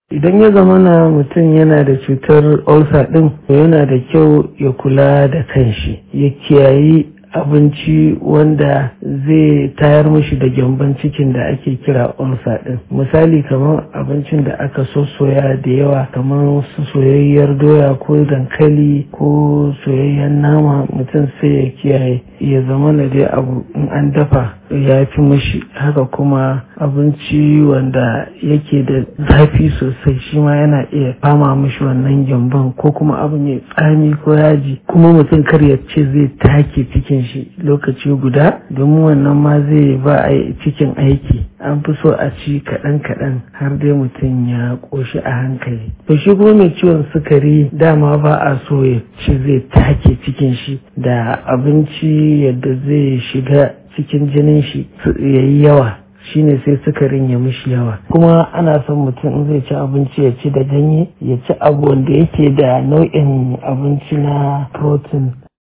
idan ya zama na mutum yana da cutar ulcer din yana da kyau ya kula da kanshi ya kiyayi abinci wanda zai tayar mishi da gyamban cikin da ake kira ulcer din misali kamar abincin da aka soya da yawa kamar su soyayyar doya ko dankali ko soyayyen nama mutum sai ya kiyaye ya zama na dai abu in an dafa ya fi mishi haka kuma abinci wanda yake da zafi sosai shi ma yana iya fama mishi wannan gyamban ko kuma abu mai tsami ko yaji kuma mutum kar ya ce zai take cikin shi lokaci guda domin wannan ma zai ba a cikin aiki an fi so a ci kaɗan kaɗan har dai mutum ya ƙoshi a hankali to shi kuma mai ciwon sukari dama ba a so ya ce zai take cikin shi da abinci yadda zai shiga cikin jinin shi ya yi yawa shine sai sukarin ya mishi yawa kuma ana son mutum in zai ci abinci ya ci da ganye ya ci abu wanda yake da nau'in abinci na protein